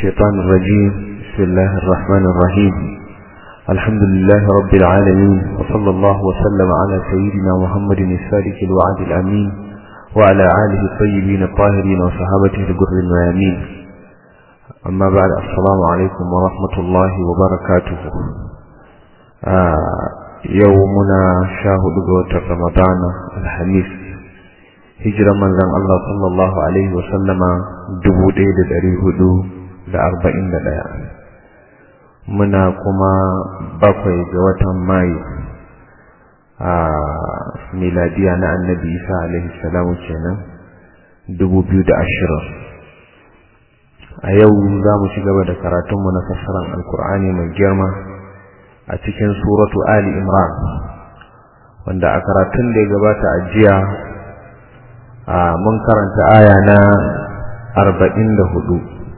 الشيطان الرجيم بسم الله الرحمن الرحيم الحمد لله رب العالمين وصلى الله وسلم على سيدنا محمد الصادق الوعد الأمين وعلى آله الطيبين الطاهرين وصحابته الجر الميامين أما بعد السلام عليكم ورحمة الله وبركاته آه يومنا شاهد قوة رمضان الحميس hijiran manzon Allah sallallahu alaihi wasallama dubu ɗaya da ɗari hudu da arba'in da ɗaya muna kuma bakwai ga watan mayu a miladiya na annabi isa alaihi salamu kenan dubu biyu da ashirin a yau za mu ci gaba da karatunmu na fassarar alkur'ani mai girma a cikin suratu ali imran wanda a karatun da ya gabata a jiya mun karanta aya na arba'in da hudu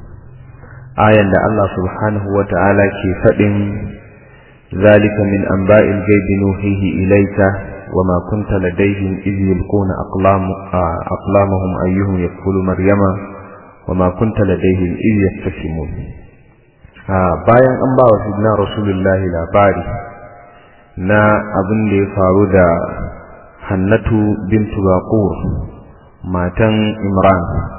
ayan da Allah subhanahu wa ta'ala ke faɗin zalika min anba'il gaibi nuhihi ilayka wa ma kunta ladayhim idh yulquna aqlamahum ayyuhum yakfulu maryama wa ma kunta ladayhim idh yaftasimun bayan an ba wa sidna rasulullahi labari na abin da ya faru da hannatu bintu baqur matan Imran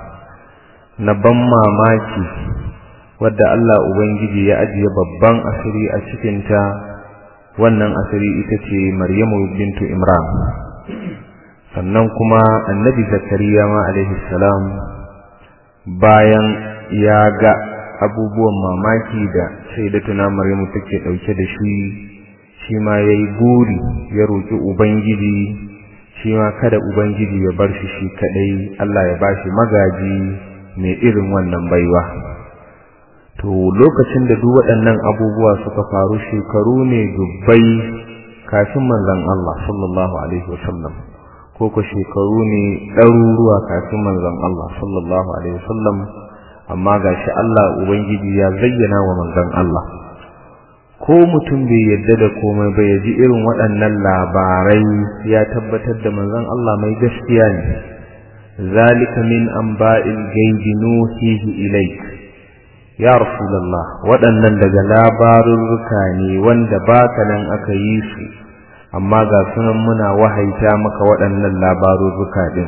na ban mamaki wadda Allah Ubangiji ya ajiye babban asiri a cikinta wannan asiri ita ce Maryamu bintu Imran sannan kuma annabi Zakariya ma alaihi salam bayan ya ga abubuwan mamaki da shaidatuna Maryamu take dauke da shi shi ma yayi guri ya roki Ubangiji shi ma kada Ubangiji ya bar shi shi kadai Allah ya bashi magaji mai irin wannan baiwa to lokacin da duk waɗannan abubuwa suka faru shekaru ne dubbai kafin manzon Allah sallallahu alaihi wasallam ko ko shekaru ne ɗaruruwa kafin manzon Allah sallallahu alaihi wasallam amma gashi Allah Ubangiji ya zayyana wa manzon Allah ko mutum bai yadda da komai ba ya ji irin waɗannan labarai ya tabbatar da manzon Allah mai gaskiya ne zalika min anba'il ghaibi nuhihi ilayk ya rasulullah waɗannan daga labarurruka ne wanda baka nan aka yi su amma ga sunan muna wahaita maka waɗannan labarurruka din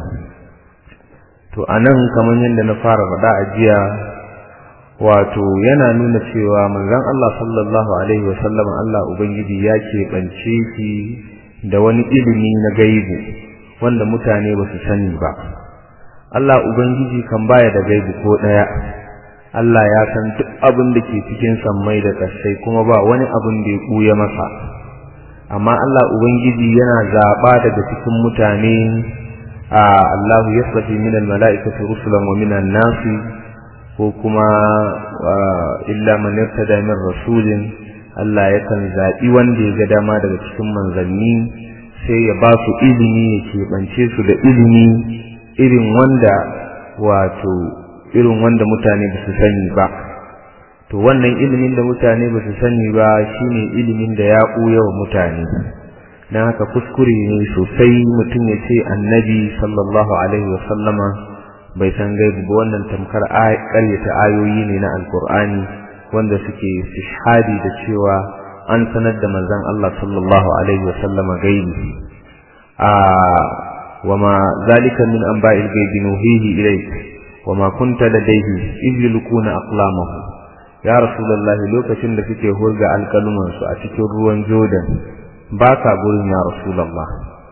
to anan kamar yadda na fara faɗa a jiya wato yana nuna cewa manzon Allah sallallahu alaihi wasallam Allah ubangiji ya keɓance shi da wani ilimi na gaibu wanda mutane ba su sani ba Allah ubangiji kan baya da gaibu ko ɗaya Allah ya san duk abin da ke cikin sammai da ƙasai kuma ba wani abin da ya ɓuya masa amma Allah ubangiji yana zaɓa daga cikin mutane a Allahu yasrafi minal mala'ikati rusulan wa minan nasi ko kuma illa man yartada min rasulin Allah yakan zaɓi wanda ya ga dama daga cikin manzanni sai ya ba su ilimi ya keɓance su da ilimi irin wanda wato irin wanda mutane ba su sani ba to wannan ilimin da mutane ba su sani ba shine ilimin da ya ɓuya wa mutane don haka kuskure ne sosai mutum ya ce annabi sallallahu alaihi wasallama bai san gaibu ba wannan tamkar ƙaryata ayoyi ne na alkur'ani wanda suke shahadi da cewa an sanar da manzon Allah sallallahu alaihi wa sallama gaibi a wama zalika min anba'il ghaibi nuhihi ilayk wama kunta ladayhi idh yulquna aqlamahu ya rasulullahi lokacin da suke hurga alkaluman su a cikin ruwan Jordan baka gurin ya rasulullah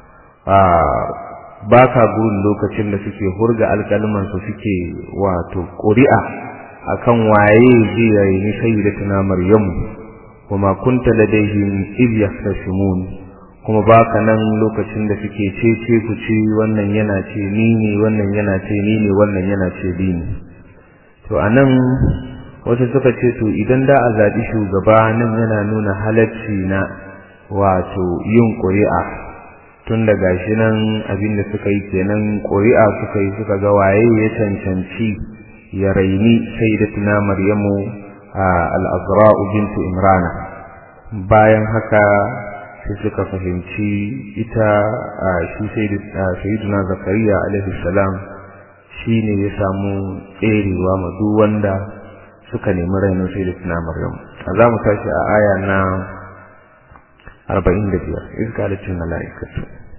ba ka gurin lokacin da suke hurga alkalmansu suke wato ƙuri'a akan waye zai yayi sayyidatuna maryamu kuma kunta ladaihim id yahtasimun kuma baka nan lokacin da suke cece ku ci wannan yana ce ni ne wannan yana ce ni ne wannan yana ce ni ne to anan wasu suka ce to idan da a zaɓi shugaba nan yana nuna halacci na wato yin ƙuri'a tun da gashi nan abin da suka yi kenan ƙuri'a suka yi suka ga waye ya cancanci ya raini sai da tuna maryamu al'azra'u bintu imrana bayan haka sai suka fahimci ita shi sayyiduna zakariya alaihi salam shi ne ya samu tserewa ma duk wanda suka nemi rainin sai da tuna maryam a za mu tashi a aya na arba'in da biyar izkalatin mala'ikatu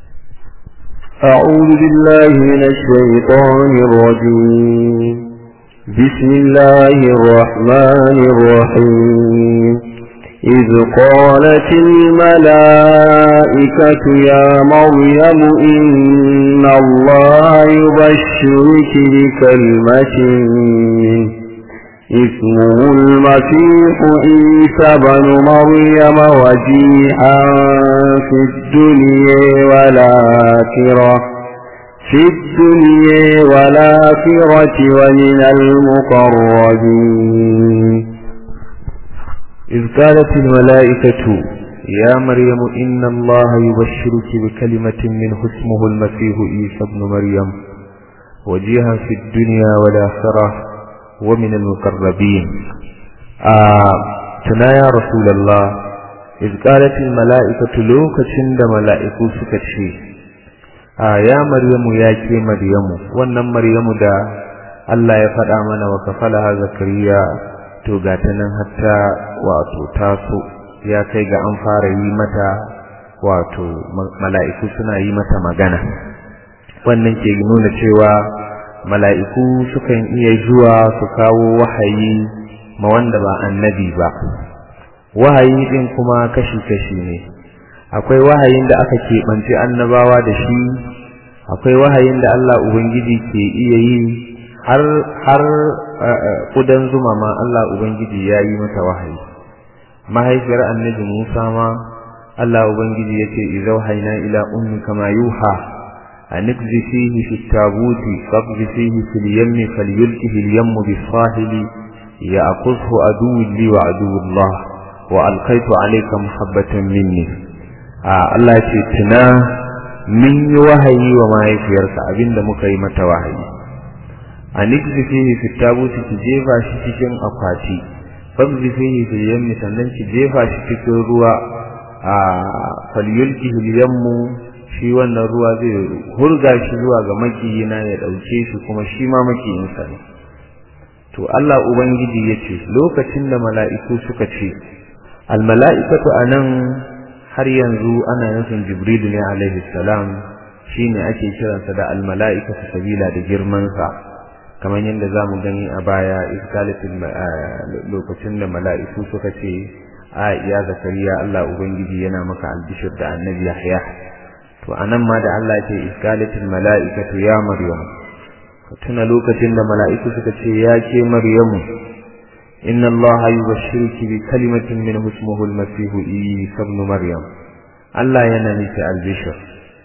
أعوذ بالله من الشيطان الرجيم بسم الله الرحمن الرحيم إذ قالت الملائكة يا مريم إن الله يبشرك بكلمة منه اسمه المسيح عيسى بن مريم وجيها في الدنيا والآخرة في الدنيا والآخرة ومن المقربين إذ قالت الملائكة يا مريم إن الله يبشرك بكلمة منه اسمه المسيح عيسى بن مريم وجيها في الدنيا والآخرة ومن المقربين آه تنا يا رسول الله إذ قالت الملائكة لوك تشند ملائكة سكتشي آه يا مريم يا كي مريم ونم مريم دا الله يفدى من وكفلها زكريا to ga ta nan hatta wato taso ya kai ga an fara yi mata wato mala'iku suna yi mata magana wannan ke nuna cewa mala'iku sukan iya zuwa su kawo wahayi ma wanda ba annabi ba wahayi din kuma kashi-kashi ne akwai wahayin da aka keɓance annabawa da shi akwai wahayin da Allah Ubangiji ke iya yi har har kudan zuma ma Allah Ubangiji ya yi mata wahayi mahaifiyar annabi Musa ma Allah Ubangiji ya ce izau haina ila ummi kama yuha anqzi fihi fi tabuti faqzi fihi fil yammi falyulkihi al yammu bis sahili ya'khudhu aduwwi li wa aduwwullah wa alqaitu alayka muhabbatan minni Allah ya ce tuna min yi wahayi wa mahaifiyarka abinda muka yi mata wahayi a nikzi fihi fi tabuti ki jefa shi cikin akwati fabzi fihi fil yammi sannan ki jefa shi cikin ruwa a falyulki fil yammu shi wannan ruwa zai hurga shi zuwa ga makiyina ya dauke shi kuma shi ma makiyinsa ne to Allah ubangiji yace lokacin da mala'iku suka ce al mala'ikatu anan har yanzu ana nufin jibril ne alaihi salam shine ake kiransa da al mala'ikatu sabila da girman sa kamar yadda za mu gani a baya iskalatin lokacin da mala'iku suka ce a iya zakariya Allah Ubangiji yana maka albishir da annabi Yahya to anan ma da Allah ce iskalatin mala'ikatu ya Maryam ka tuna lokacin da mala'iku suka ce ya ke Maryamu inna Allah yubashshiruki bi kalimatin min ismihi al-masih Isa ibn Maryam Allah yana miki albishir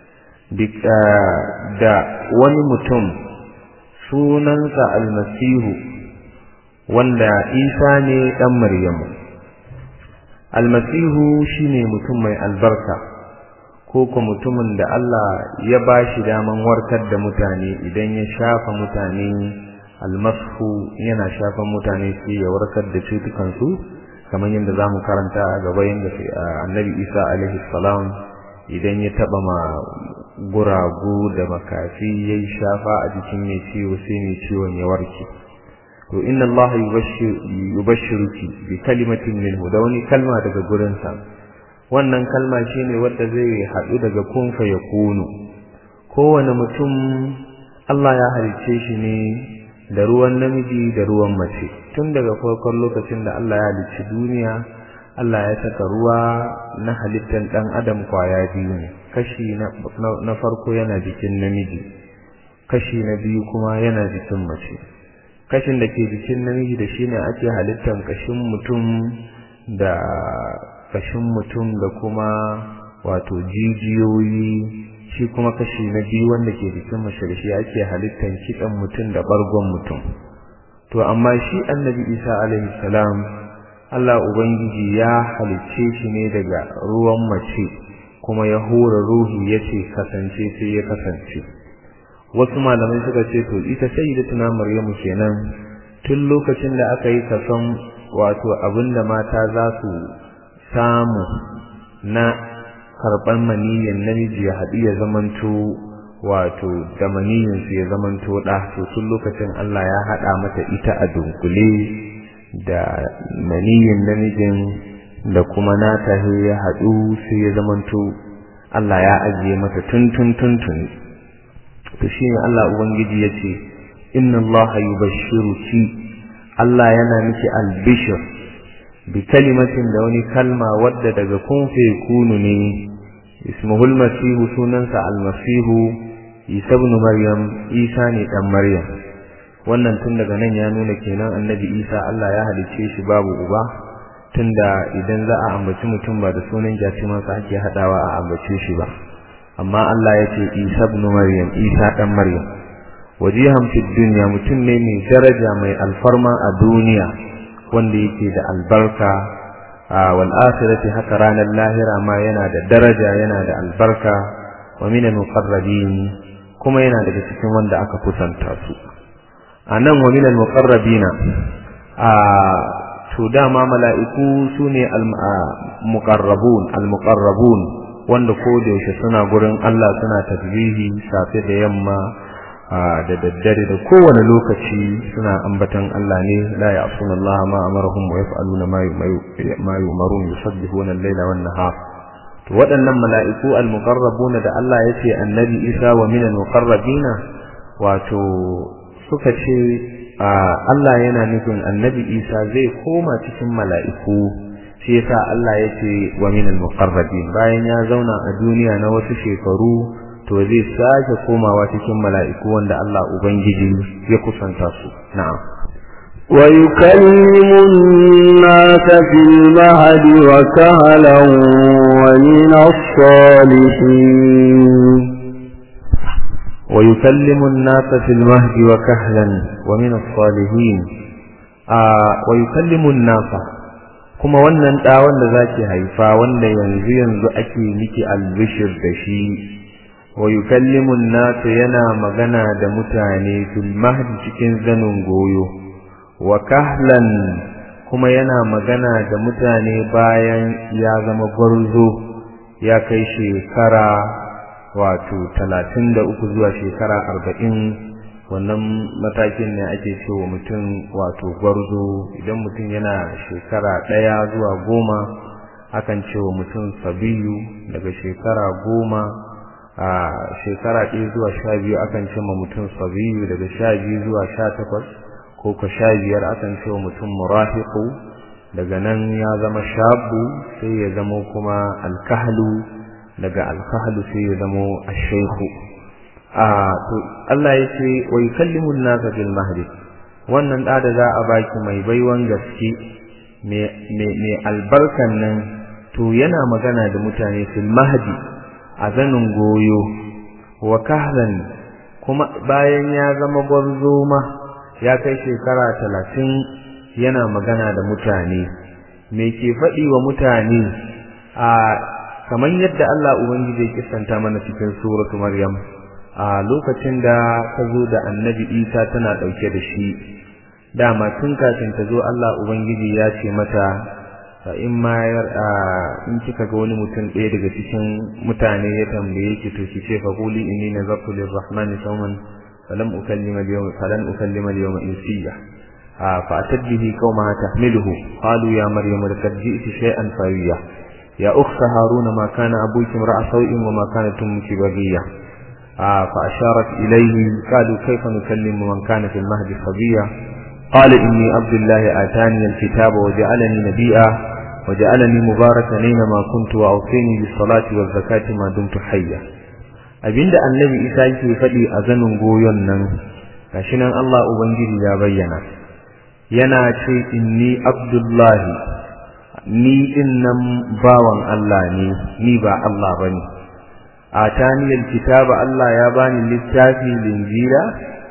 da wani mutum sunansa almasihu wanda isa ne ɗan maryamu almasihu shine mutum mai albarka ko ko mutumin da Allah ya ba shi daman warkar da mutane idan ya shafa mutane almashu yana shafan mutane sai ya warkar da cutukansu kamar yadda za mu karanta a gaba yadda annabi isa alaihi salam idan ya taɓa ma guragu da makafi yayi shafa a jikin mai ciwo sai mai ciwon ya warke to inna allaha yubashshiruki bi kalimatin minhu da wani kalma daga gurin sa wannan kalma shine wanda zai haɗu daga kun fa yakunu kowane mutum Allah ya halice shi ne da ruwan namiji da ruwan mace tun daga farkon lokacin da Allah ya halicci duniya Allah ya saka ruwa na halittar ɗan adam kwaya biyu ne kashi na farko yana jikin namiji kashi na biyu kuma yana jikin mace kashin da ke jikin namiji da shine ake halittar kashin mutum da kashin mutum da kuma wato jijiyoyi shi kuma kashi na biyu wanda ke jikin mace da shi ake halittar kitsan mutum da bargon mutum to amma shi annabi isa alaihi salam Allah ubangiji ya halicce shi ne daga ruwan mace kuma ya hura ruhi yace kasance sai ya kasance wasu malamai suka ce to ita sayyidatuna maryamu kenan tun lokacin da aka yi kason wato abinda mata za su samu na karɓar maniyyar namiji ya haɗu ya zamanto wato da maniyyinsu ya zamanto ɗa to tun lokacin Allah ya haɗa mata ita a dunkule da maniyin namijin da kuma nata ya haɗu sai ya zamanto Allah ya ajiye mata tun tun tun tun to shine Allah ubangiji yace inna Allah yubashshiruki Allah yana miki albishir bi kalimatin da wani kalma wadda daga kun fe kunu ne ismuhul masihu sunansa almasihu isa ibn maryam isa ne dan maryam wannan tun daga nan ya nuna kenan annabi isa Allah ya halicce shi babu uba tunda idan za a ambaci mutum ba da sunan jatimansa ake hadawa a ambace shi ba amma Allah ya ce isa ibn maryam isa dan maryam wajihan fi dunya mutum ne mai daraja mai alfarma a duniya wanda yake da albarka wal akhirati haka ranar lahira ma yana da daraja yana da albarka wa min al muqarrabin kuma yana daga cikin wanda aka kusanta su anan wa min al muqarrabina a to dama mala'iku sune al muqarrabun al muqarrabun wanda ko da yaushe suna gurin Allah suna tasbihi safe da yamma da daddare da kowane lokaci suna ambatan Allah ne la ya'suna Allah ma amarahum wa yaf'aluna ma yumarun yusabbihuna al-laila wan nahar to waɗannan mala'iku al-muqarrabuna da Allah yace annabi Isa wa min al-muqarrabina wato suka ce Allah yana nufin annabi Isa zai koma cikin mala'iku shi yasa Allah yace wa min al-muqarrabin bayan ya zauna a duniya na wasu shekaru to zai sake komawa cikin mala'iku wanda Allah Ubangiji ya kusanta su na'am ويكلم الناس في المهد وكهلا ومن الصالحين ويكلم الناس في المهد وكهلا ومن الصالحين آه ويكلم الناس kuma wannan ɗa wanda zaki haifa wanda yanzu yanzu ake miki albishir da shi wa yukallimu an yana magana da mutane fil mahdi cikin zanin goyo wa kahlan kuma yana magana da mutane bayan ya zama gwarzo ya kai shekara wato talatin da uku zuwa shekara arba'in wannan matakin ne ake cewa mutum wato gwarzo idan mutum yana shekara ɗaya zuwa goma akan cewa mutum sabiyu daga shekara goma a shekara ɗaya zuwa sha biyu akan ce ma mutum sabiyu daga sha biyu zuwa sha takwas ko ka sha biyar akan ce wa mutum murahiqu daga nan ya zama shabu sai ya zama kuma alkahlu daga alkahlu sai ya zama ashaykhu a to Allah ya ce wa yukallimu an-nasa fil mahdi wannan da da za a baki mai baiwan gaske mai albarkan nan to yana magana da mutane fil mahdi a zanin goyo wa kahlan kuma bayan ya zama gwarzo ma ya kai shekara talatin yana magana da mutane me ke faɗi wa mutane a kamar yadda Allah Ubangiji ya kisanta mana cikin suratu Maryam a lokacin da ta zo da annabi Isa tana ɗauke da shi dama tun kafin ta zo Allah Ubangiji ya ce mata fa in ma in kika ga wani mutum ɗaya daga cikin mutane ya tambaye ki to ki ce fa quli inni nazartu lirrahmani sawman falam ukallima al-yawma falan ukallima al-yawma insiya fa atad bihi qaumaha tahmiluhu qalu ya maryamu laqad ji'ti shay'an fawiya ya ukhta haruna ma kana abuki imra'a sawin wa ma kanat ummuki baghiya fa asharat ilayhi qalu kayfa nukallimu man kana fil mahdi sabiya قال إني عبد الله آتاني الكتاب وجعلني نبيا وجعلني مباركا أينما كنت وأوصيني بالصلاة والزكاة ما دمت حيا abinda annabi isa yake faɗi a zanin goyon nan gashi nan Allah ubangiji ya bayyana yana ce inni abdullahi ni dinnan bawan Allah ne ni ba Allah bane ataniyal kitaba Allah ya bani littafi linjila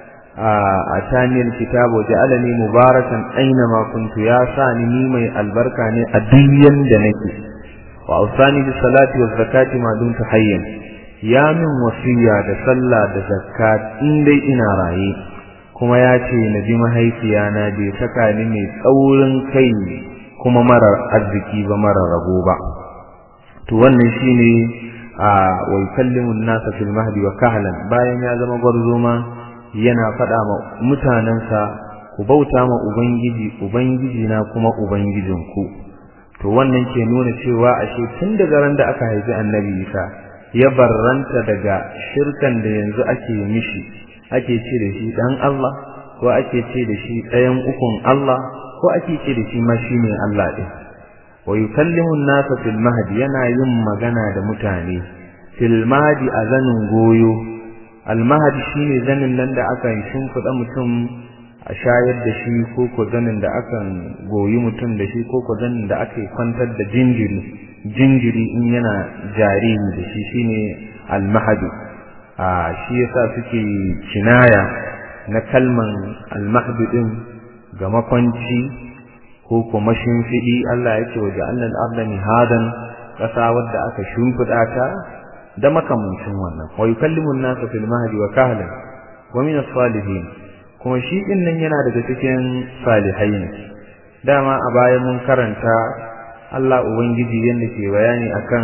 atani alkitabu ja'alani mubarakan aina ma kuntu ya sani ni mai albarka ne a duk da nake wa ausani bis salati waz zakati ma dumtu hayyan ya min wasiya da sallah da zakat in dai ina raye kuma ya ce na bi mahaifiya na bai saka ni mai tsaurin kai kuma marar arziki ba marar rabo ba to wannan shine a wa yukallimu an-nasa fil mahdi wa kahlan bayan ya zama gwarzo ma yana faɗa ma mutanensa ko ku bauta ma ubangiji ubangiji na kuma ubangijinku to wannan ke nuna cewa ashe tun daga ran da aka haifi annabi isa ya barranta daga shirkan da yanzu ake mishi ake ce da shi dan Allah ko ake ce da shi ɗayan ukun Allah ko ake ce da shi ma shine Allah ɗin wa yukallimu an-nasa fil mahdi yana yin magana da mutane fil mahdi a zanin goyo al mahdi shine zanin nan da aka shimfiɗa mutum a shayar da shi ko ko zanin da aka goyi mutum da shi ko ko zanin da aka kwantar da jinjiri jinjiri in yana jariri da shi shine al mahdi a shi yasa suke kinaya na kalman al mahdi din ga makwanci ko kuma shimfiɗi Allah ya ce wa ja'alna al-arda mihadan ƙasa wadda aka shimfiɗa ta da makamancin wannan wa yukallimu an-nasa fil mahdi wa kahlan wa min as-salihin kuma shi din nan yana daga cikin salihai ne dama a baya mun karanta Allah ubangiji yanda ke bayani akan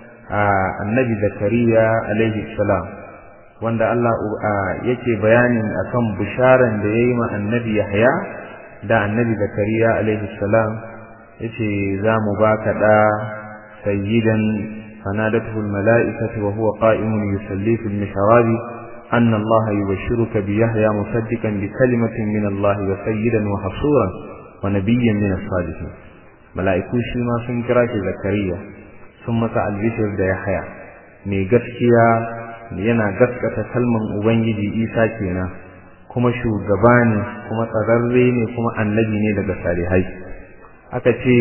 annabi Zakariya alaihi salam wanda Allah yake bayani akan bisharan da yayi ma annabi Yahya da annabi zakariya alaihi salam yace za mu baka da sayyidan fanadathu almalaikatu wa huwa qa'imun yusalli fil mihrab anna allaha yubashshiruka bi yahya musaddiqan bi kalimatin min allah wa sayyidan wa hasuran wa nabiyyan min as-salihin malaiku shi ma sun kira shi zakariya sun masa albishir da yahya mai gaskiya yana gaskata kalman ubangiji isa kenan kuma shugaba ne kuma tsararre ne kuma annabi ne daga salihai aka ce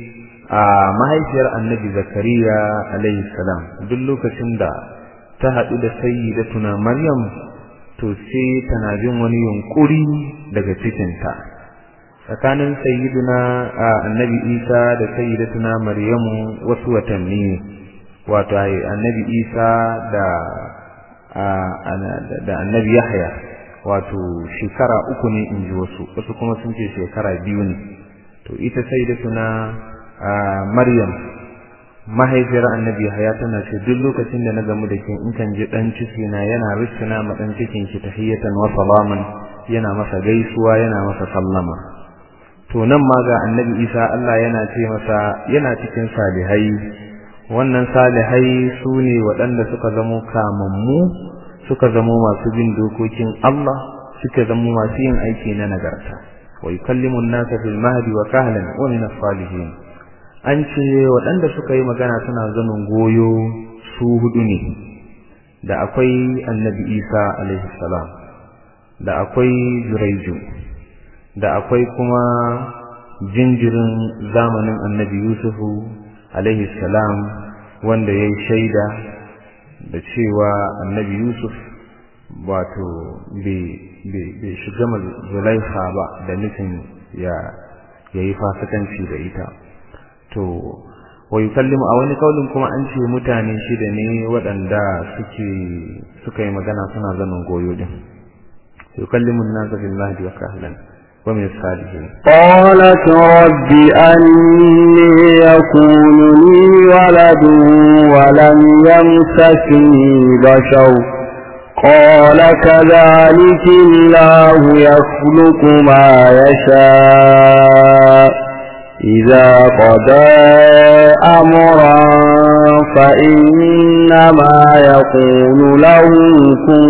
a mahaifiyar annabi zakariya alaihi salam duk lokacin da ta haɗu da sayyidatuna maryam to sai tana jin wani yunkuri daga cikinta tsakanin sayyiduna annabi isa da sayyidatuna maryamu wasu watanni wato annabi isa da da annabi yahya wato shekara uku ne in ji wasu wasu kuma sun ce shekara biyu ne to ita sai da tuna maryam mahaifiyar annabi haya tana ce duk lokacin da na gamu da ke in kan ji dan ciki na yana rissuna ma dan cikin ki tahiyatan wa salaman yana masa gaisuwa yana masa sallama to nan ma ga annabi isa Allah yana ce masa yana cikin salihai wannan salihai su ne waɗanda suka zamo kamammu suka zamo masu bin dokokin Allah suka zamo masu yin aiki na nagarta wa yukallimu an-nasa fil mahdi wa kahlan wa min as-salihin an ce waɗanda suka yi magana suna zanin goyo su hudu ne da akwai annabi Isa alaihi salam da akwai Juraiju da akwai kuma jinjirin zamanin annabi Yusufu alaihi salam wanda ya yi shaida da cewa annabi Yusuf wato bai shiga zulaiha ba da nufin ya yi fasikanci da ita to wa yukallimu a wani kaulin kuma an ce mutane shida ne waɗanda suke suka yi magana suna zanen goyo din yukallimu an-nasa bil mahdi wa kahlan wa min salihin qalat rabbi anni yakunu li waladun wa lam yamsasni bashar قال كذلك الله يخلق ما يشاء إذا قضى أمرا فإنما يقول له كن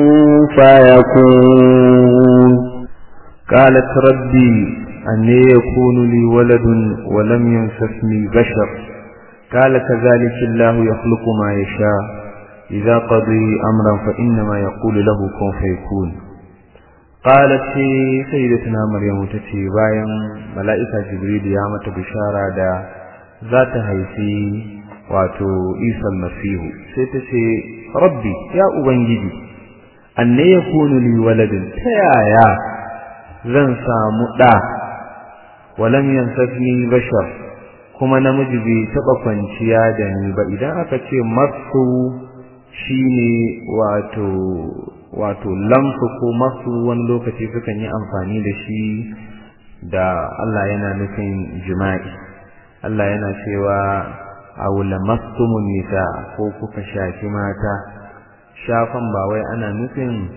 فيكون قالت ربي أن يكون لي ولد ولم يمسسني بشر قال كذلك الله يخلق ما يشاء إذا قضي أمرا فإنما يقول له كن فيكون قالت سيدتنا مريم تتي باين ملائكة جبريل يا متى بشارة دا ذات هيسي واتو عيسى المسيح سيتسي ربي يا أبنجدي أن يكون لي ولد تيايا zan samu ɗa walam yansafni bashar kuma namiji bai taɓa kwanciya da ni ba idan aka ce masu shine wato wato lamsu ko masu wani lokaci sukan yi amfani da shi da Allah yana nufin jima'i Allah yana cewa aula mastumun nisa ko kuka shafi mata shafan ba wai ana nufin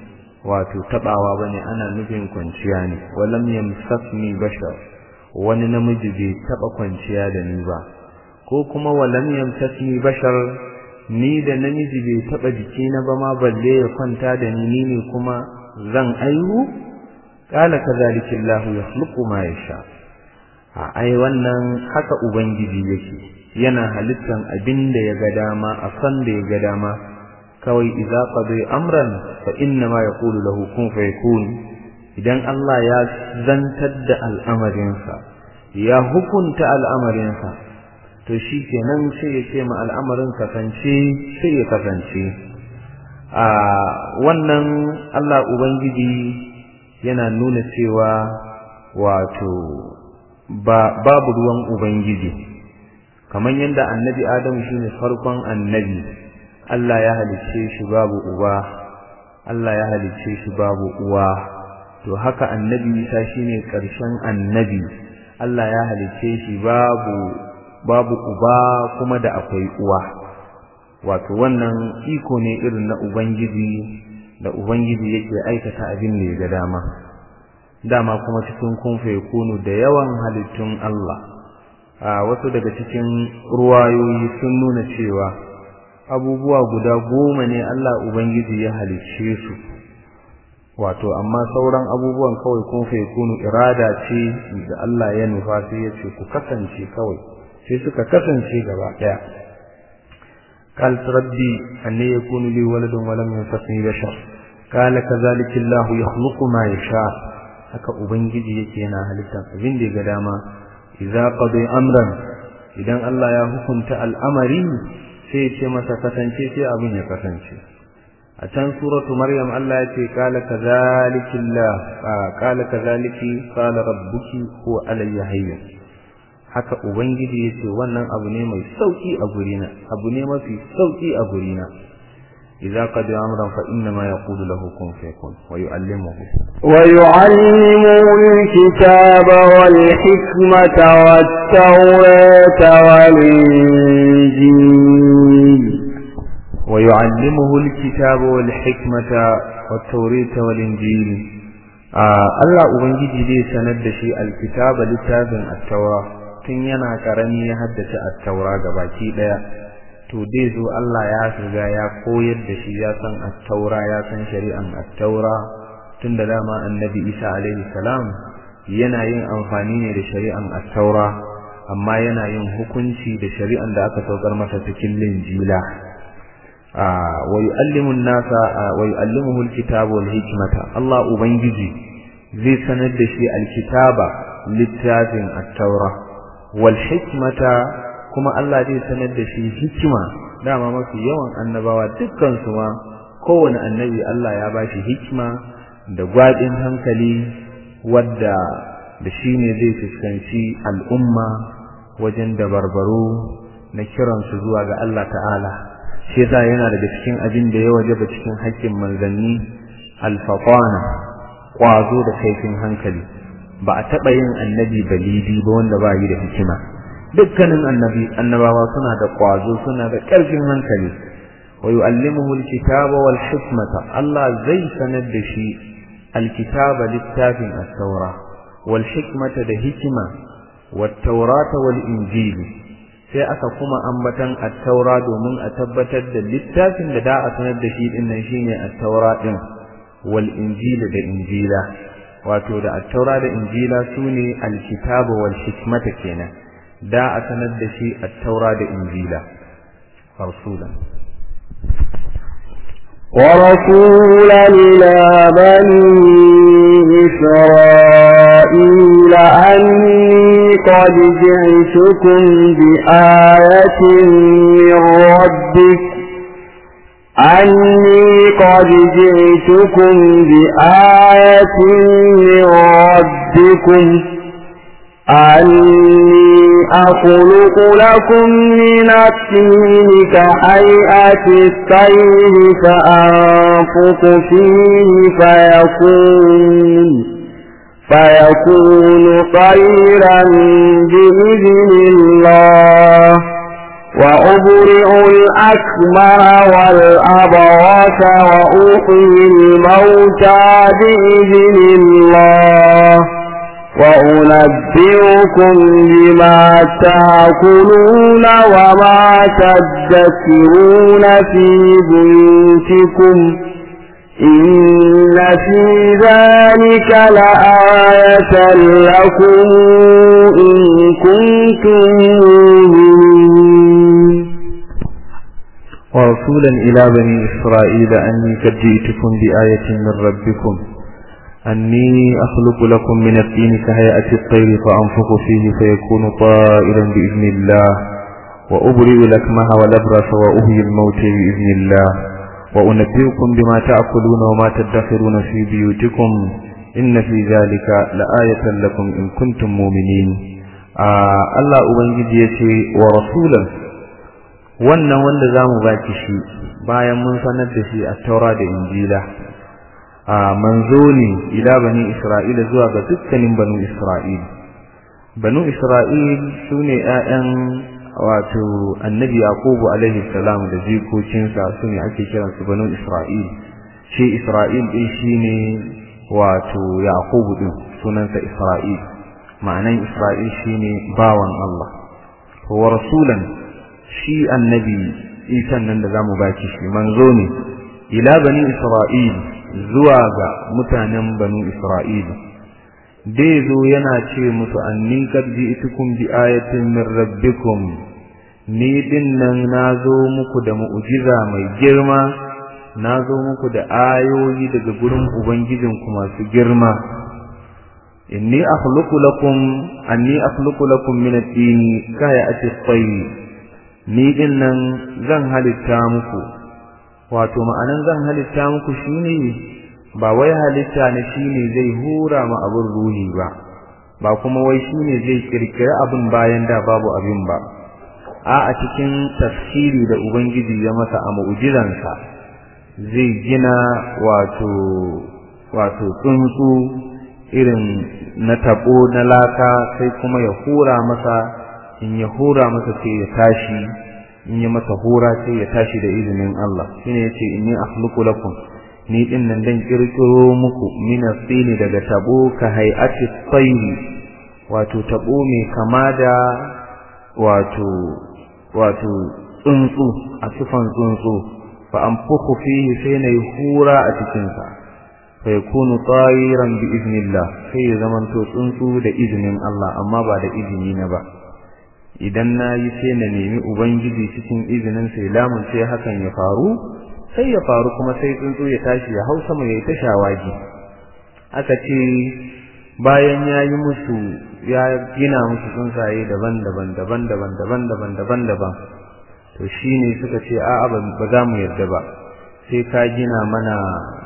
wato tabawa bane ana nufin kwanciya ne walam yamsasni bashar wani namiji bai taba kwanciya da ni ba ko kuma walam yamsasni bashar ni da namiji bai taba jikina ba ma balle ya kwanta da ni ni ne kuma zan aihu qala kadhalika Allah yakhluqu ma yasha a ai wannan haka ubangiji yake yana halittan abin da ya ga dama a san da ya ga dama kawai idza qadi amran fa inna ma yaqulu lahu kun fayakun idan Allah ya zantar da al'amarinsa ya hukunta al'amarinsa to shi kenan sai ya ce ma al'amarin kasance sai ya kasance a wannan Allah ubangiji yana nuna cewa wato ba babu ruwan ubangiji kamar yadda annabi Adamu shine farkon annabi Allah ya halicce shi babu uba Allah ya halicce shi babu uwa to haka annabi Isa shine ƙarshen annabi Allah ya halicce shi babu babu uba kuma da akwai uwa wato wannan iko ne irin na ubangiji da ubangiji yake aikata abin da ya ga dama dama kuma cikin kun kunu da yawan halittun Allah a wasu daga cikin ruwayoyi sun nuna cewa abubuwa guda goma ne Allah Ubangiji ya halicce su wato amma sauran abubuwan kawai kun kunu irada ce da Allah ya nufa sai ya ce ku kasance kawai sai suka kasance gaba daya قال ربي أن يكون لي ولد ولم ينفقني بشر قال كذلك الله يخلق ما يشاء haka ubangiji yake yana halittar abin da ya ga dama idza qadi amran idan Allah ya hukunta al'amari sai ce masa kasance sai abin ya kasance a can suratu maryam Allah ya ce qala kadhalika Allah qala kadhalika qala rabbuki huwa alayya hayyin haka ubangiji yace wannan abu ne mai sauki a gurina abu ne mafi sauki a gurina idza qad amran fa inna ma yaqulu lahu kun fayakun wa yu'allimuhu wa yu'allimuhu alkitaba wal hikmata wat tawrata wal injil wa yu'allimuhu alkitaba wal hikmata wat tawrata wal injil Allah ubangiji zai sanar da shi alkitaba littafin at-taura tun yana karami ya haddace at-taura gabaki daya to dai zo Allah ya shiga ya koyar da shi ya san at-taura ya san shari'an at-taura tun da dama annabi Isa alaihi salam yana yin amfani ne da shari'an at-taura amma yana yin hukunci da shari'an da aka saukar masa cikin linjila wa yu'allimu an-nasa wa yu'allimuhu al-kitaba wal hikmata Allah ubangiji zai sanar da shi al-kitaba littafin at-taura wal hikmata kuma Allah zai sanar da shi hikima dama mafi yawan annabawa dukkan su ma kowane annabi Allah ya bashi hikima da gwadin hankali wadda da shi ne zai fuskanci al'umma wajen dabarbaro na kiransu zuwa ga Allah ta'ala shi yasa yana daga cikin abin da ya wajaba cikin haƙƙin manzanni alfaqana kwazo da kaifin hankali ba a taɓa yin annabi balidi ba wanda ba yi da hikima dukkanin annabi annabawa suna da kwazo suna da ƙarfin hankali wa yu'allimuhu alkitaba wal hikmata Allah zai sanar da shi alkitaba littafin at-taura wal hikmata da hikima wat taurata wal injili sai aka kuma ambatan at-taura domin a tabbatar da littafin da da a sanar da shi din nan shine at-taura din wal injila da injila wato da at-taura da injila sune al-kitaba wal hikmata kenan da a sanar da shi at-taura da injila rasulan ورسولا إلى بني إسرائيل أني قد جئتكم بآية من ربك أني قد جئتكم بآية من ربكم أني أخلق لكم من الطين كهيئة الطير فأنفق فيه فيكون فيكون طيرا بإذن الله وأبرئ الأكمر والأبرص وأحيي الموتى بإذن الله وأنبئكم بما تأكلون وما تدكرون في بيوتكم إن في ذلك لآية لكم إن كنتم مؤمنين ورسولا إلى بني إسرائيل أني قد جئتكم بآية من ربكم أني أخلق لكم من الطين كهيئة الطير فأنفخ فيه فيكون طائرا بإذن الله وأبرئ الأكمه والأبرص وأهي الموت بإذن الله وأنبئكم بما تأكلون وما تدخرون في بيوتكم إن في ذلك لآية لكم إن كنتم مؤمنين آه الله أبنجي يتي ورسولا wannan wanda za mu baki shi bayan mun sanar da shi a taura da injila a manzo ne ila bani isra'ila zuwa ga dukkanin banu isra'il banu isra'il su ne 'ya'yan wato annabi yaqubu alaihi salam da jikokinsa su ne ake kiransu banu isra'il shi isra'il din shine wato yaqubu din sunansa isra'il ma'anan isra'il shine bawan Allah wa rasulan shi annabi isan nan da zamu baki shi manzo ne ila bani isra'il zuwa ga mutanen banu isra'il dai zo yana ce musu anni qad ji'tukum bi ayatin min rabbikum ni din nan nazo muku da mu'jiza mai girma nazo muku da ayoyi daga gurin ubangijinku masu girma inni akhluqu lakum anni akhluqu lakum min at-tini kaya'ati at-tayr ni din nan zan halitta muku wato ma'anan zan halitta muku shine ba wai halitta ne shine zai hura ma abin ruhi ba ba kuma wai shine zai kirkira abin bayan da babu abin ba a a cikin tafsiri da ubangiji ya masa a mu'jizansa zai gina wato wato tsuntsu irin na tabo na laka sai kuma ya hura masa in ya hura masa sai ya tashi in ya masa hura sai ya tashi da izinin Allah shine yace inni akhluqu lakum ni din nan dan kirkiro muku min asili daga tabo ka hay'ati tayri wato tabo mai kama da wato wato tsuntsu a sifan tsuntsu fa anfukhu fihi sai na hura a cikin sa fa yakunu tayran bi iznillah sai ya zamanto tsuntsu da izinin Allah amma ba da izini na ba idan na yi sai na nemi ubangiji cikin izinin sai lamun sai hakan ya faru sai ya faru kuma sai tsuntsu ya tashi ya hau sama ya yi ta shawagi aka ce bayan ya yi musu ya gina musu tsuntsaye daban-daban daban-daban daban-daban daban-daban to shine suka ce a'a ba za mu yarda ba sai ka gina mana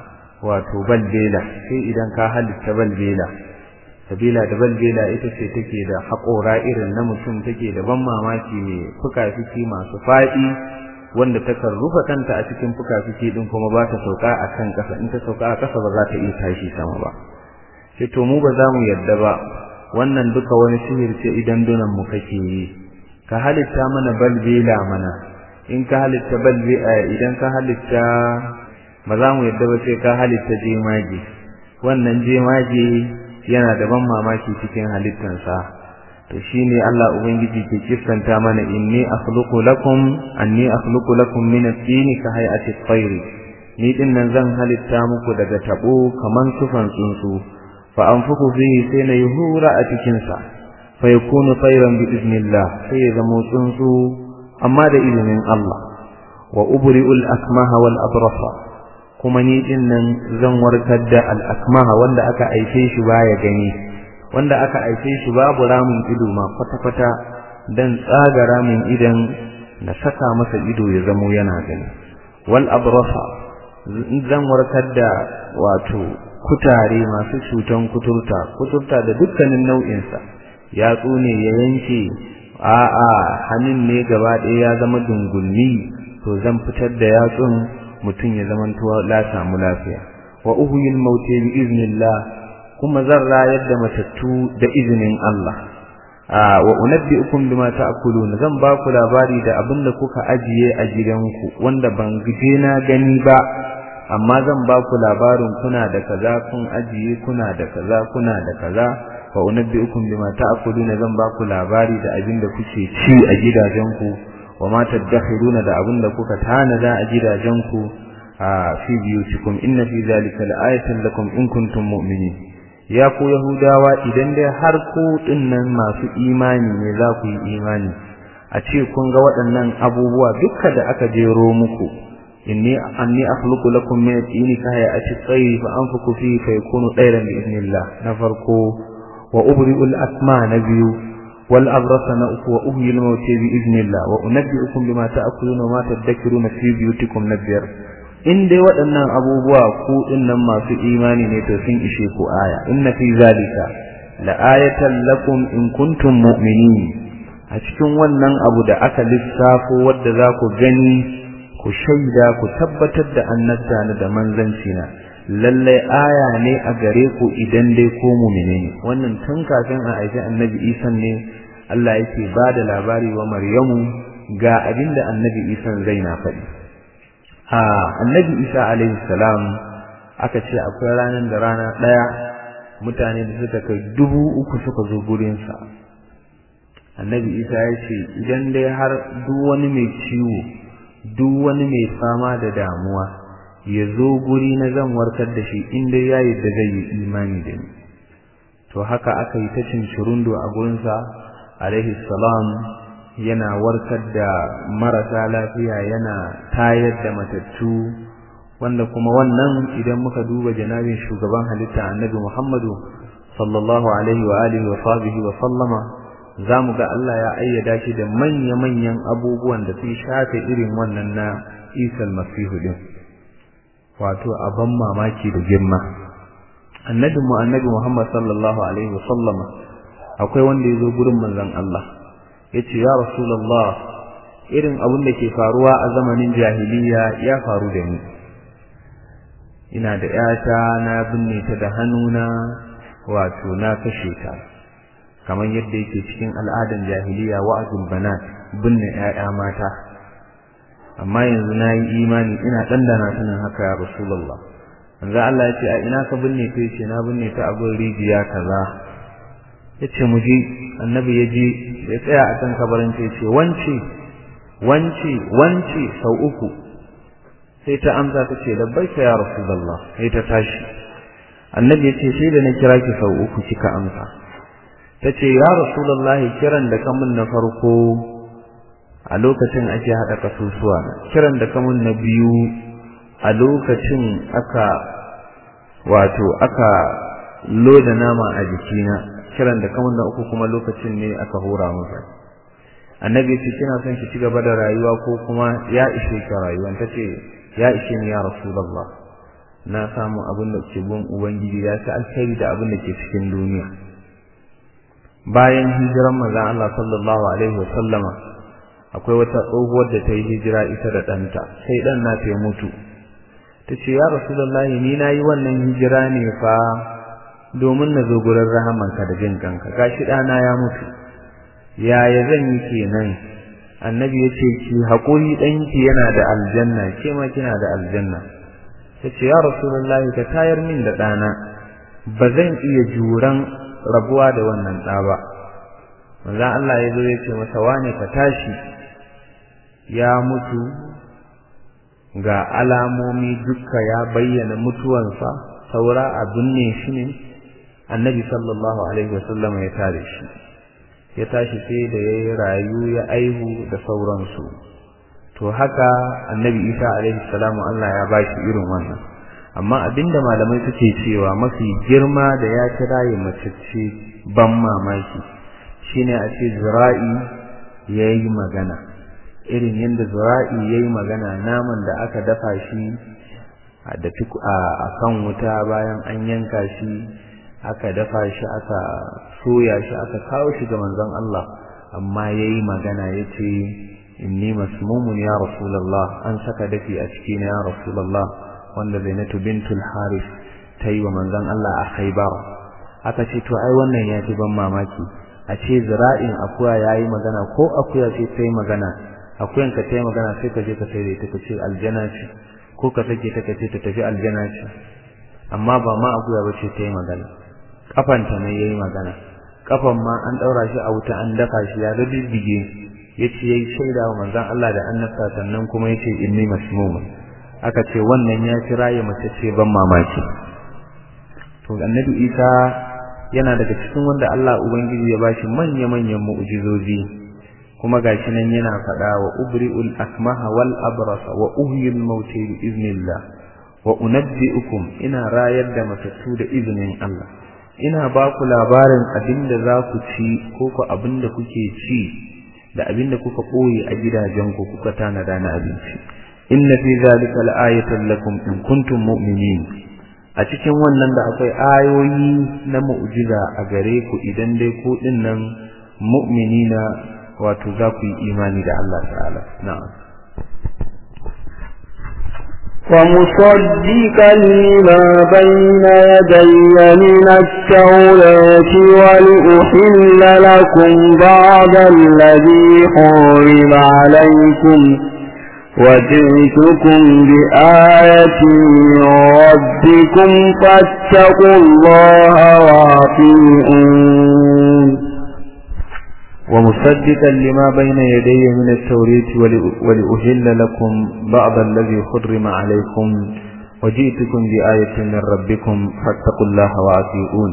wato balbela sai idan ka halitta balbela sabila da balbela ita ce take da haƙora irin na mutum take da ban mamaki mai fuka-fiki masu faɗi wanda takan rufe kanta a cikin fuka-fiki din kuma ba ta sauka a kan ƙasa in ta sauka a ƙasa ba za ta iya tashi sama ba sai to mu ba za mu yarda ba wannan duka wani sihir ce idan dunan mu kake yi ka halitta mana balbela mana in ka halitta balbela idan ka halitta ba za mu yarda ba sai ka halitta jemage wannan jemage yana da ban mamaki cikin halittansa to shine Allah ubangiji ke kissanta mana inni akhluqu lakum anni akhluqu lakum min at-tin ka hay'ati at-tayr ni din nan zan halitta muku daga tabo kaman sufan tsuntsu fa anfuku fihi sai na yuhura a cikin sa fa yakunu tayran bi iznillah sai ya zama tsuntsu amma da izinin Allah wa ubri'ul akmaha wal abrasa kuma ni din nan zan warkar da al-akmaha wanda aka aife shi baya gani wanda aka aife shi babu ramin ido ma kwata-kwata dan tsaga ramin idan na saka masa ido ya zamo yana gani wal abrasa zan warkar da wato kutare masu cutan kuturta kuturta da dukkanin nau'insa yatsu ne ya yanke a'a hannun ne gaba ɗaya ya zama dungulmi to zan fitar da yatsun mutum ya zamanto la samu lafiya wa uhyil mauti bi iznillah kuma zan rayar da matattu da izinin Allah wa unabbi'ukum bima ta'kulun zan ba ku labari da abin da kuka ajiye a gidanku wanda ban je na gani ba amma zan ba ku labarin kuna da kaza kun ajiye kuna da kaza kuna da kaza wa unabbi'ukum bima ta'kulun zan ba ku labari da abin da kuke ci a gidajenku wa ma tadakhiruna da abin da kuka tanada a gidajenku a fi biyutikum inna fi zalika la'ayatan lakum in kuntum mu'minin ya ku yahudawa idan dai har ku dinnan masu imani ne za ku yi imani a ce kun ga waɗannan abubuwa dukkan da aka jero muku inni anni akhluqu lakum min at-tini ka hayati at-tayr fa anfuku fihi fa yakunu tayran bi idnillah na farko wa ubri'u al-asma na biyu wal abrasa na uku wa uhyi al-mawt bi idnillah wa unabbi'ukum bima ta'kuluna wa ma tadhakkuruna fi biyutikum na biyar in dai waɗannan abubuwa ku dinnan masu imani ne to sun ishe ku aya inna fi zalika la ayatan lakum in kuntum mu'minin a cikin wannan abu da aka lissafo wadda za ku gani ku shaida ku tabbatar da annabta na da manzanci na lallai aya ne a gare ku idan dai ko mu'mine ne wannan tun kafin a aiki annabi Isa ne Allah yake ba da labari wa Maryamu ga abinda annabi Isa zai na faɗi a annabi isa alaihi salam aka ce akwai ranar da rana ɗaya mutane da suka kai dubu uku suka zo gurinsa annabi isa ya ce idan dai har duk wani mai ciwo duk wani mai fama da damuwa ya zo guri na zan warkar da shi in dai ya da zai yi imani da ni to haka aka yi ta cincirundo a gurinsa alaihi salam yana warkar da marasa lafiya yana tayar da matattu wanda kuma wannan idan muka duba janabin shugaban halitta annabi Muhammadu sallallahu alaihi wa alihi wa sahbihi wa sallama zamu ga Allah ya ayyada shi da manya-manyan abubuwan da sun shafe irin wannan na Isa al-Masih din wato abban mamaki da girma annabi mu annabi Muhammad sallallahu alaihi wa sallama akwai wanda ya zo gurin manzon Allah yace ya rasulullah irin abin da ke faruwa a zamanin jahiliya ya faru da ni ina da yata na binne ta da hannuna wato na kashe ta kamar yadda yake cikin al'adan jahiliya wa'azul banat binne 'ya'ya mata amma yanzu na yi imani ina dandana sanin haka ya rasulullah manzo Allah ya ce a ina ka binne ta yace na binne ta a gurin rijiya kaza yace mu je annabi ya je ya tsaya a kan kabarin ta yace wance wance wance sau uku sai ta amsa ta ce labbaika ya rasulullah sai ta tashi annabi ya ce sai da na kira ki sau uku kika amsa ta ce ya rasulullah kiran da kamun na farko a lokacin ake haɗa kasusuwa kiran da kamun na biyu a lokacin aka wato aka loda nama a jikina kiran da kamun na uku kuma lokacin ne aka hura masa annabi ce kina son ki ci gaba da rayuwa ko kuma ya ishe ki rayuwa ta ce ya ishe ni ya rasulullah na samu abin da ke gun ubangiji ya ci alkhairi da abin da ke cikin duniya bayan hijiran manzon Allah sallallahu alaihi wasallama akwai wata tsohuwar da ta yi hijira ita da ɗanta sai ɗan na ta mutu ta ce ya rasulullahi ni na yi wannan hijira ne fa domin na zo gurin rahamanka da jin kanka gashi ɗana ya mutu yaya zan yi kenan annabi ya ce ki haƙuri ɗanki yana da aljanna ke ma kina da aljanna ta ce ya rasulullahi ka tayar min da ɗana ba zan iya juran rabuwa da wannan ɗa ba manzon Allah ya zo ya ce masa wane ka tashi ya mutu ga alamomi dukka ya bayyana mutuwansa saura a binne shi ne annabi sallallahu alaihi wasallam ya tare shi ya tashi sai da ya yi rayu ya aihu da sauransu to haka annabi isa alaihi salamu Allah ya ba shi irin wannan amma abinda malamai suke cewa mafi girma da ya kira ya macece ban mamaki shine a ce zira'i ya yi magana irin yadda zira'i ya yi magana naman da aka dafa shi a kan wuta bayan an yanka shi aka dafa shi aka soya shi aka kawo shi ga manzon Allah amma ya yi magana ya ce inni masmumun ya rasulallah an saka dafi a ciki na ya rasulallah wanda zainatu bintul haris ta yi wa manzon Allah a khaibar aka ce to ai wannan ya fi ban mamaki a ce zira'in akuya yayi magana ko akuya ce ta yi magana akuyan ka ta yi magana sai ka je ka sai ta ka ce aljana ce ko ka sake ta ka ce ta tafi aljana ce amma ba ma akuya ba ce ta yi magana kafanta ne yayi magana kafan ma an daura shi a wuta an daka shi ya dadige yace yayi shaida wa manzon Allah da annabta sannan kuma yace inni masmuma aka ce wannan ya kira ya mace ce ban mamaki to annabi Isa yana daga cikin wanda Allah ubangiji ya bashi manya-manyan mu'jizozi kuma gashi nan yana faɗa wa ubri'ul akmaha wal abrasa wa uhyil mauti bi iznillah wa unabbi'ukum ina rayar da matattu da izinin Allah ina ba ku labarin abinda za ku ci ko ku abinda kuke ci da abinda kuka ɓoye a gidajenku kuka tanada na abinci inna fi zalika la'ayatan lakum in kuntum mu'minin a cikin wannan da akwai ayoyi na mu'jiza a gare ku idan dai ku dinnan mu'minina wato za ku yi imani da Allah ta'ala na'am ومصدقا لما بين يدي من التوراة ولأحل لكم بعض الذي حرم عليكم وجئتكم بآية من ربكم فاتقوا الله وأطيعون ومصدقا لما بين يدي من التوريت ولأهل لكم بعض الذي حرم عليكم وجئتكم بآية من ربكم فاتقوا الله وأطيعون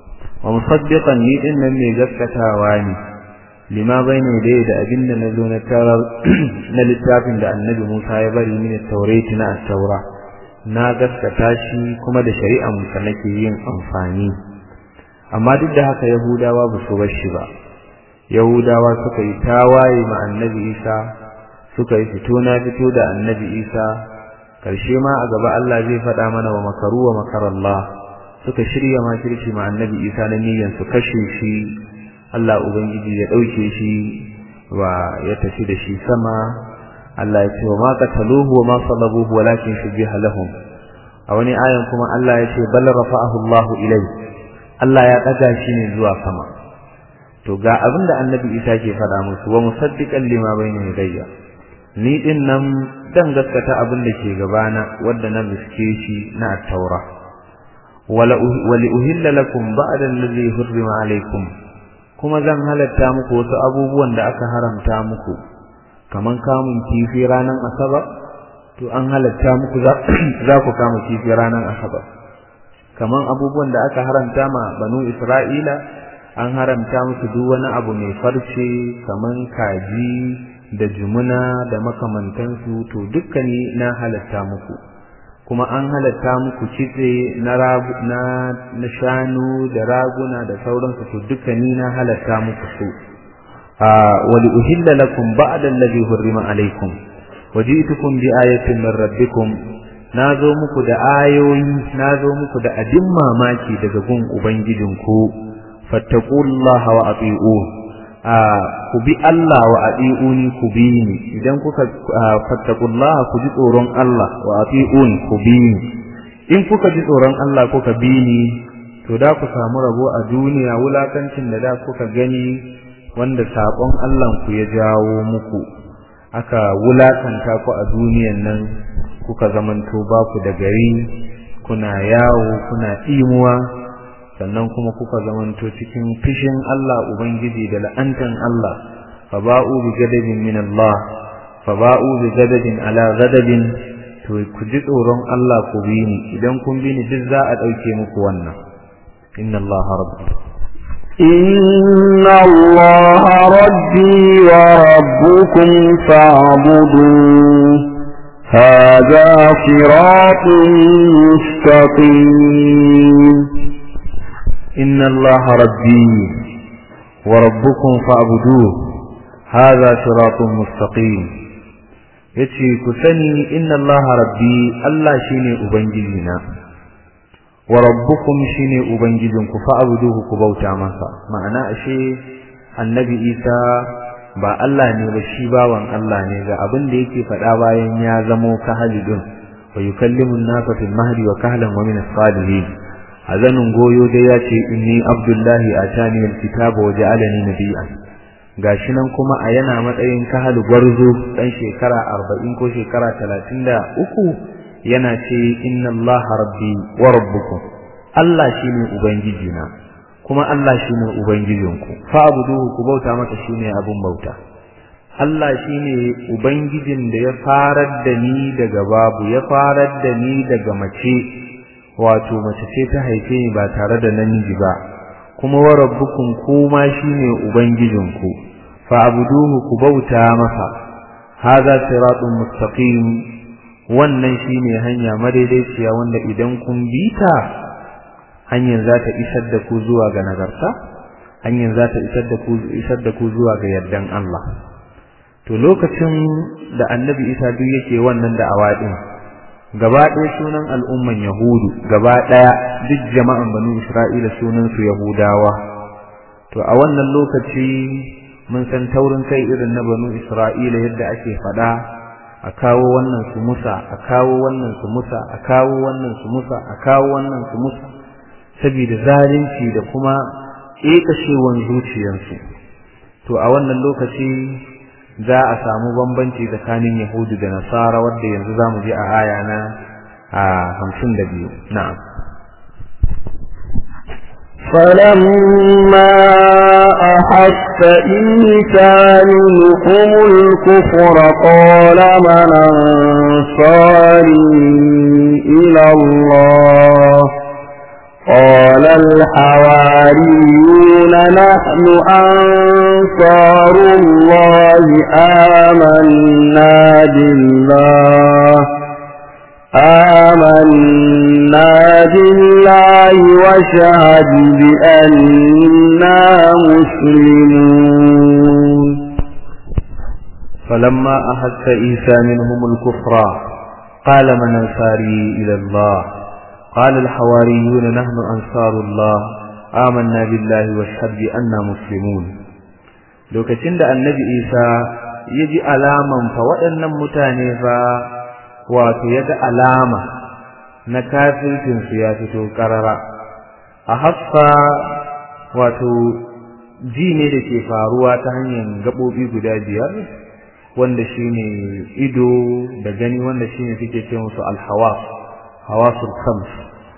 ومصدقا لإن من زكتا واني لما بين يدي da abin da na zo na tarar na littafin da annabi Musa ya bari mini taurati na taura na gaskata shi kuma da shari'a musa nake yin amfani amma duk da haka yahudawa ba su bar shi ba yahudawa suka yi tawaye ma annabi isa suka yi fito na fito da annabi isa karshe ma a gaba Allah zai faɗa mana wa makaru wa makarallah suka shirya makirci ma annabi isa na niyyar su kashe shi Allah ubangiji ya ɗauke shi wa ya tafi da shi sama Allah ya ce wa ma qataluhu wa ma salabuhu walakin shubiha lahum a wani ayan kuma Allah ya ce bal rafa'ahu Allahu ilai Allah ya ɗaga shi ne zuwa sama to ga abin da annabi isa ke faɗa musu wa musaddiqan lima bayna yadayya ni din nan dan gaskata abin da ke gabana wanda na miske shi na at-taura wala wali uhilla lakum ba'da allazi hurrima alaykum kuma zan halatta muku wasu abubuwan da aka haramta muku kaman kamun kifi ranan asabar to an halatta muku za ku kama kifi ranan asabar kaman abubuwan da aka haramta ma banu isra'ila an haramta musu duk wani abu mai farce kaman kaji da jumuna da makamantansu to dukkani na halatta muku kuma an halatta muku kitse na na na shanu da raguna da sauransu to dukkani na halatta muku su a wali uhilla lakum ba'da alladhi hurrima alaykum waji'tukum bi ayatin min rabbikum nazo muku da ayoyi nazo muku da abin mamaki daga gun ubangijinku fattaqullaha wa ati'un ku bi Allah wa ati'uni ku bi ni idan kuka fattaqullaha ku ji tsoron Allah wa ati'un ku bi ni in kuka ji tsoron Allah kuka bi ni to da ku samu rabo a duniya wulakancin da da kuka gani wanda sabon Allah ku ya jawo muku aka wulakanta ku a duniyan nan kuka zamanto ba ku da gari kuna yawo kuna imuwa sannan kuma kuka zamanto cikin fishin Allah Ubangiji da la'antan Allah fa ba'u bi gadabin min Allah fa ba'u bi gadabin ala gadabin to ku ji tsoron Allah ku bi ni idan kun bi ni duk za a dauke muku wannan inna Allah rabbi inna Allah rabbi wa rabbukum fa'buduhu هذا صراط مستقيم إن الله ربي وربكم فاعبدوه هذا صراط مستقيم yace ku sani inna allaha rabbi Allah shine ubangijina wa rabbukum shine ubangijinku fa'buduhu ku bauta masa ma'ana ashe annabi Isa ba Allah ne ba shi bawan Allah ne ga abin da yake faɗa bayan ya zamo kahalidun wa yukallimu an-nasa fil mahdi wa kahlan wa min as-salihin a zanin goyo dai ya ce inni abdullahi atani alkitaba wa ja'alani nabiyyan gashi nan kuma a yana matsayin kahalu gwarzo dan shekara 40 ko shekara 33 yana ce inna allaha rabbi wa rabbukum Allah shine ubangiji na kuma Allah shine ubangijinku fa abuduhu ku bauta masa shine abun bauta Allah shine ubangijin da ya farar da ni daga babu ya farar da ni daga mace wato mace ce ta haife ni ba tare da namiji ba kuma wa rabbukum kuma shine ubangijinku fa abuduhu ku bauta masa hadha siratun mustaqim wannan shine hanya madaidaiciya wanda idan kun bi ta hanyar za ta isar da ku zuwa ga nagarta hanyar za ta isar da ku isar da ku zuwa ga yardan Allah to lokacin da annabi Isa duk yake wannan da awadin gaba ɗaya sunan al'umman yahudu gaba ɗaya duk jama'an banu isra'ila sunan su yahudawa to a wannan lokaci mun san taurin kai irin na banu isra'ila yadda ake faɗa a kawo wannan su musa a kawo wannan su musa a kawo wannan su musa a kawo wannan su musa saboda zalunci da kuma ƙeƙashewan zuciyarsu to a wannan lokaci za a samu bambanci tsakanin yahudu da nasara wadda yanzu za mu je a aya na a hamsin da biyu na'am فلما أحس عيسى منهم الكفر قال من أنصاري إلى الله قال الحواريون نحن أنصار الله آمنا بالله آمنا بالله وشهد بأننا مسلمون فلما أحس عيسى منهم الكفر قال من أنصاري إلى الله قال الحواريون نحن أنصار الله آمنا بالله واشهد بأننا مسلمون lokacin da annabi Isa ya ji alaman fa waɗannan mutane fa wato ya ga alama na kafircinsu ya fito ƙarara a haffa wato ji ne da ke faruwa ta hanyar gaɓoɓi guda biyar wanda shine ido da gani wanda shine suke ce musu alhawas hawasul khams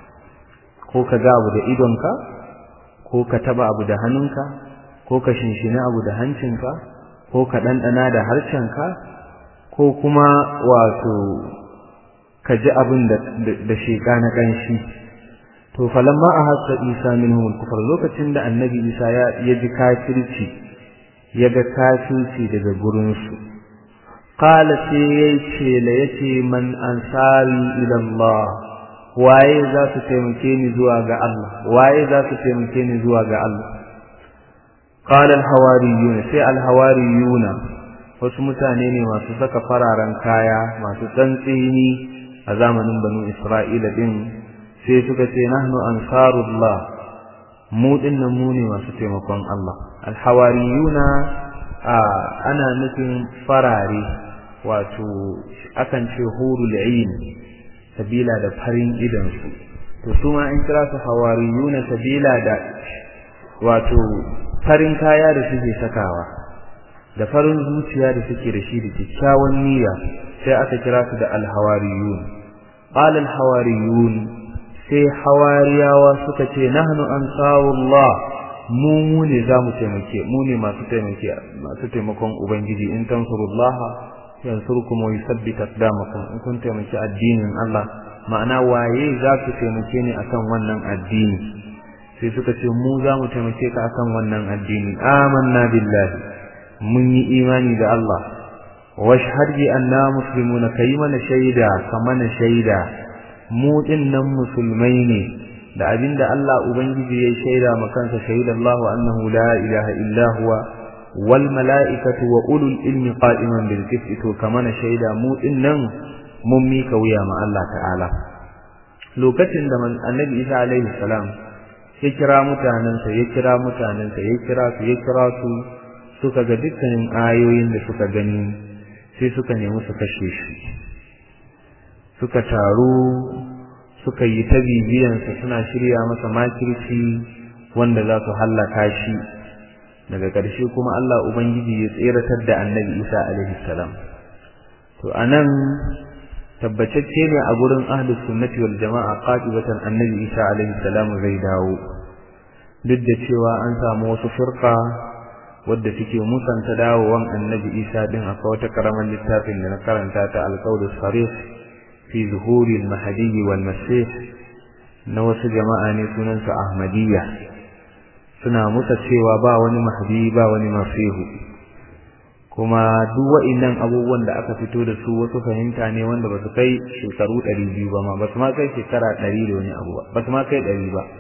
ko ka ga abu da idonka ko ka taba abu da hannunka ko ka shinshina abu da hancinka ko ka ɗanɗana da harshenka ko kuma wato ka ji abin da sheƙa na ƙanshi to falamma a hasa isa minhum kufar lokacin da annabi isa ya ji kafirci ya ga kafirci daga gurinsu qala sai yace la yace man ansari ila Allah waye za su taimake ni zuwa ga Allah waye za su taimake ni zuwa ga Allah qala al-hawariyun sai al-hawariyun wasu mutane ne masu saka fararen kaya masu tsantsini a zamanin banu Isra'ila din sai suka ce nahnu ansarullah mu dinnan mu ne masu taimakon Allah al-hawariyuna ana nufin farare wato akan ce hurul ain sabila da farin idan su to su ma in kira su hawariyuna sabila da wato farin kaya da suke sakawa da farin zuciya da suke da shi da kyakkyawan niyya sai aka kira su da alhawariyun qala alhawariyun sai hawariyawa suka ce nahnu ansarullah mu mu ne zamu taimake mu ne masu taimake masu taimakon ubangiji in tansurullaha yansurkum wa yuthabbit aqdamakum in kun taimaki addinin Allah ma'ana waye za ku taimake ni akan wannan addini sai suka ce mu za mu taimake ka akan wannan addini amanna billahi mun yi imani da Allah washhad bi anna muslimuna kai mana shaida kamana shaida mu dinnan musulmai ne da abinda Allah ubangiji ya shaida ma kansa shaida Allah annahu la ilaha illa huwa wal mala'ikatu wa ulul ilmi qa'iman bil qisti to kamana shaida mu dinnan mun mika wuya ma Allah ta'ala lokacin da annabi Isa alaihi salam ya kira mutanensa ya kira mutanensa ya kira su ya kira su suka ga dukkanin ayoyin da suka gani sai suka nemi su kashe shi suka taru suka yi ta bibiyansa suna shirya masa makirci wanda za su hallaka shi daga ƙarshe kuma Allah Ubangiji ya tseratar da annabi Isa alaihi salam to anan tabbatacce ne a gurin ahlus sunnati wal jama'a qatibatan annabi Isa alaihi salam zai dawo duk da cewa an samu wasu firqa wadda suke musanta dawowan annabi Isa din akwai wata karaman littafin da na karanta ta alqaul sarih fi zuhuri al-mahdi wal masih na wasu jama'a ne sunansu ahmadiyya suna musa cewa ba wani mahdi ba wani masihu kuma duk wa'innan abubuwan da aka fito da su wasu fahimta ne wanda ba su kai shekaru ɗari biyu ba ma ba su ma kai shekara ɗari da wani abu ba ba su ma kai ɗari ba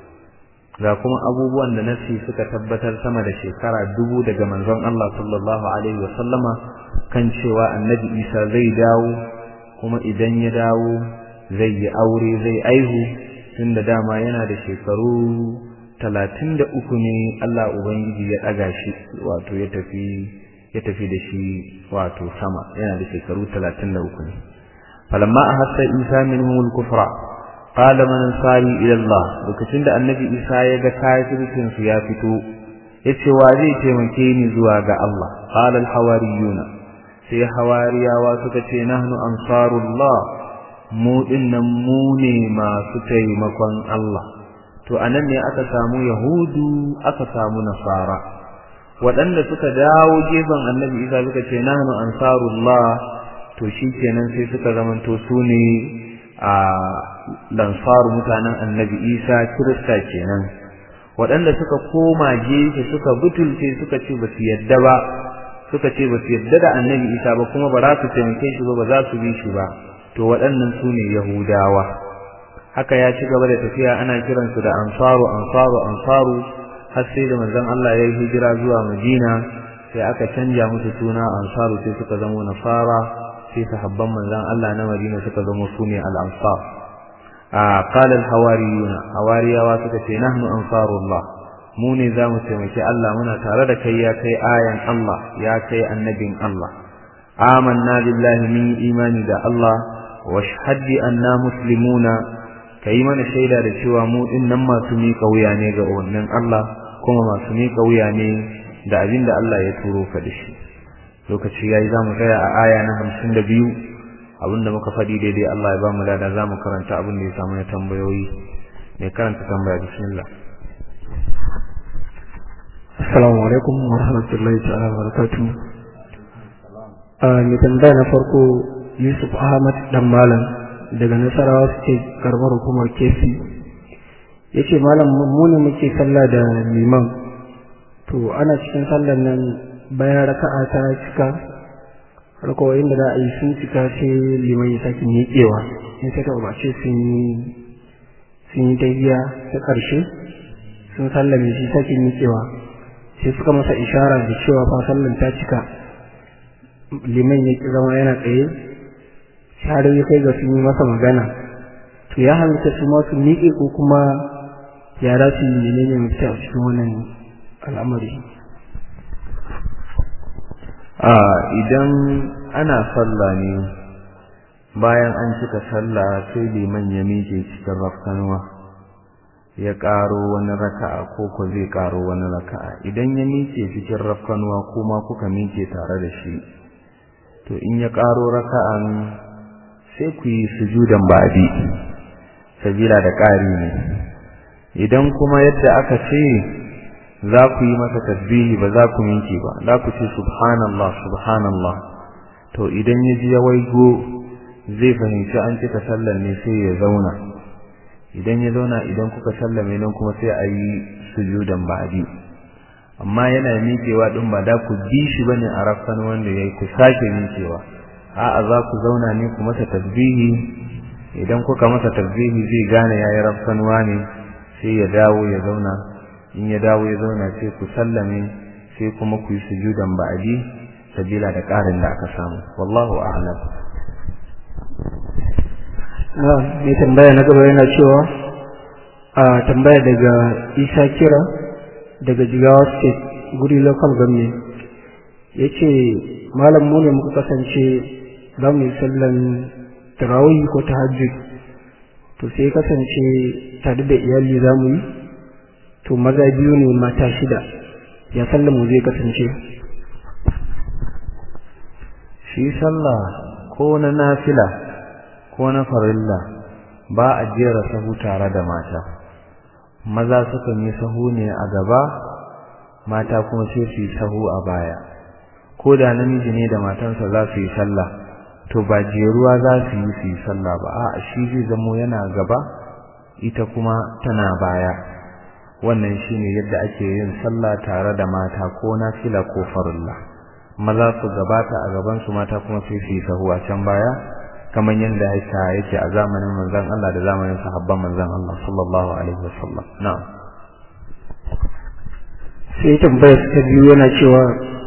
ga kuma abubuwan da nasi suka tabbatar sama da shekara dubu daga manzon Allah sallallahu alaihi wa sallama kan cewa annabi Isa zai dawo kuma idan ya dawo zai yi aure zai aihu tunda dama yana da shekaru talatin da uku ne Allah Ubangiji ya ɗaga shi wato ya tafi ya tafi da shi wato sama yana da shekaru talatin da uku ne falamma a hassa isa minhum al-kufra qala man ansari ila Allah lokacin da annabi isa ya ga kafircin su ya fito yace wa zai taimake ni zuwa ga Allah qala al-hawariyuna sai hawariyawa suka ce nahnu ansarullah mu dinnan mu ne masu taimakon Allah to anan ne aka samu yahudu aka samu nasara waɗanda suka dawo gefen annabi isa suka ce nahnu ansarullah to shikenan sai suka zamanto su ne a lansaru mutanen annabi isa kirista kenan waɗanda suka koma gefe suka butulce suka ce ba su yadda ba suka ce ba su yadda da annabi isa ba kuma ba za su taimake shi ba ba za su bi shi ba to waɗannan su ne yahudawa haka ya ci gaba da tafiya ana kiransu da ansaru ansaru ansaru har sai da manzon Allah ya yi hijira zuwa Madina sai aka canja musu suna ansaru sai suka zama nasara sai sahabban manzon Allah na Madina suka zama sune al-ansar a qala al-hawariyuna hawariyawa suka ce nahnu ansarullah mu ne za mu taimaki Allah muna tare da kai ya kai ayan Allah ya kai annabin Allah amanna billahi min imani da Allah wa shahadi anna muslimuna kai mana shaida da cewa mu din nan masu miƙa wuya ne ga wannan Allah kuma masu miƙa wuya ne da abin da Allah ya turo ka da shi lokaci yayi zamu tsaya a aya na 52 abinda muka faɗi daidai Allah ya ba mu lada zamu karanta abin da ya samu na tambayoyi mai karanta tambaya bismillah Assalamu alaikum wa rahmatullahi ta'ala wa barakatuh. mai tambaya na farko Yusuf Ahmad dan Malam daga Nasarawa suke karbar hukumar kefi yace malam mu ne muke sallah da liman to ana cikin sallar nan bayan raka'a ta cika rakawoyin da za a yi sun cika sai liman ya sake miƙewa in sai ta umarce sun yi sun yi tafiya ta ƙarshe sun sallame shi sake miƙewa sai suka masa ishara da cewa fa sallan ta cika liman ya ki zama yana tsaye har ya kai ga sun yi masa magana to ya halitta su ma su miƙe ko kuma ya za su yi menene mafita a cikin wannan al'amari a idan ana sallah ne bayan an cika sallah sai liman ya miƙe cikin rafkanuwa ya ƙaro wani raka'a ko ko zai ƙaro wani raka'a idan ya miƙe cikin rafkanuwa kuma kuka miƙe tare da shi to in ya ƙaro raka'an sai ku yi sujudan ba'di sabila da ƙari ne idan kuma yadda aka ce za ku yi masa tasbihi ba za ku minke ba za ku ce subhanallah subhanallah to idan ya ji ya waigo zai fahimci an cika sallar ne sai ya zauna idan ya zauna idan kuka sallame nan kuma sai a yi sujudan ba'di amma yana miƙewa din ba da ku bi shi bane a rafkan wanda yayi ku sake miƙewa a'a za ku zauna ne ku masa tasbihi idan kuka masa tasbihi zai gane yayi rafkanwa ne sai ya dawo ya zauna in ya dawo ya zauna sai ku sallame sai kuma ku yi sujudan ba'di sabila da ƙarin da aka samu wallahu a'lam na mai tambaya na gaba yana cewa a tambaya daga isa kira daga jigawa state guri local government ya ce malam mu ne muka kasance za mu yi sallan tarawih ko tahajjud to to sai kasance tare da iyali za mu yi to maza biyu ne mata shida ya sallamu zai kasance shi sallah ko na nafila ko na farilla ba a jera sahu tare da mata maza sukan yi sahu ne a gaba mata kuma sai su yi sahu a baya ko da namiji ne da matansa za su yi sallah to ba jeruwa za su yi su yi sallah ba a'a shi zai zamo yana gaba ita kuma tana baya wannan shine yadda ake yin sallah tare da mata ko nafila ko farilla maza su gabata a gaban su mata kuma sai su yi sahu a can baya kamar yadda haka yake a zamanin manzon Allah da zamanin sahabban manzon Allah sallallahu alaihi wasallam na'am sai tambayar ta biyu yana cewa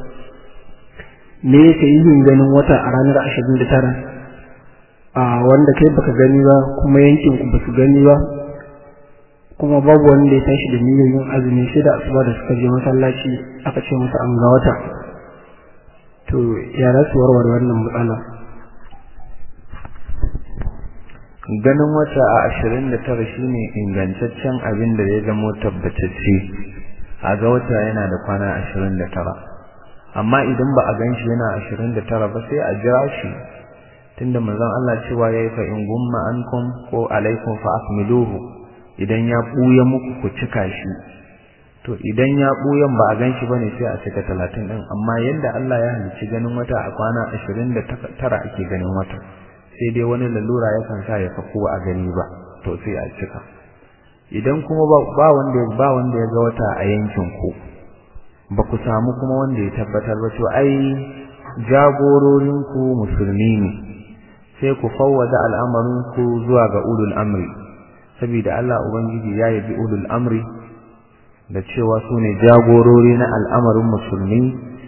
me yake yin ganin wata a ranar ashirin da tara a wanda kai baka gani ba kuma yankin ku basu gani ba kuma babu wanda ya tashi da niyyar yin azumi sai da asuba da suka je masallaci aka ce masa an ga wata to ya za su warware wannan matsala ganin wata a ashirin da tara shine ingantaccen abin da ya zamo tabbatacce a ga wata yana da kwana ashirin da tara amma idan ba a gan shi yana ashirin da tara ba sai a jira shi tunda manzon Allah cewa yayi fa in gumma ankum ko alaikum fa akmiluhu idan ya buya muku ku cika shi to idan ya buyan ba a gan shi bane sai a cika talatin din amma yanda Allah ya halicci ganin wata a kwana ashirin da tara ake ganin wata sai dai wani lalura yakan sa ya faku a gani ba to sai a cika idan kuma ba wanda ba wanda ya ga wata a yankin ku ba ku samu kuma wanda ya tabbatar ba to ai jagororin ku musulmi ne sai ku fawwada al'amarin ku zuwa ga ulul amri saboda Allah ubangiji ya yabi ulul amri da cewa su ne jagorori na al'amarin musulmi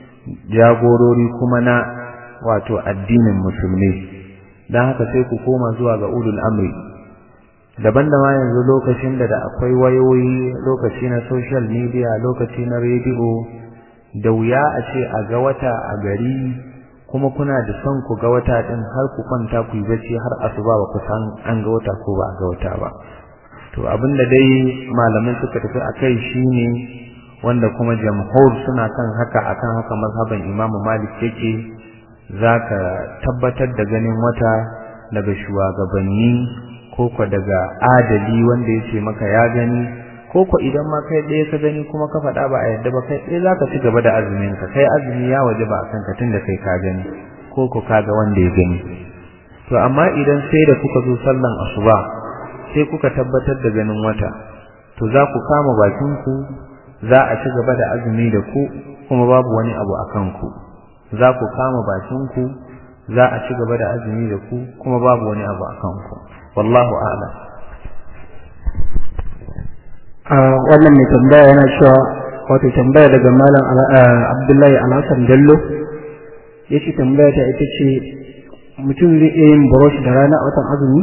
jagorori kuma na wato addinin musulmi don haka sai ku koma zuwa ga ulul amri daban da ma yanzu lokacin da da akwai wayoyi lokaci na social media lokaci na rediyo da wuya a ce a ga wata a gari kuma kuna da son ku ga wata din har ku kwanta ku yi bacci har asuba ba ku san an ga wata ko ba a ga wata ba to abinda dai malaman suka tafi akai shine wanda kuma jamhur suna kan haka akan haka mazhaban Imam Malik yake zaka tabbatar da ganin wata daga shugabanni ko ko daga adali wanda yace maka ya gani ko ko idan ma kai ɗaya ka gani kuma ka faɗa ba a yadda ba kai ɗaya zaka ci gaba da azumin ka kai azumi ya waje ba akan ka tunda kai ka gani ko ko ka ga wanda ya gani to amma idan sai da kuka zo sallan asuba sai kuka tabbatar da ganin wata to za ku kama bakin ku za a ci gaba da azumi da ku kuma babu wani abu akan ku za ku kama bakin ku za a ci gaba da azumi da ku kuma babu wani abu akan ku wallahu a'lam a wannan mai tambaya yana cewa wato tambaya daga malam Abdullahi Alhassan Bello yace tambaya ta ita ce mutum zai iya yin brush da rana a watan azumi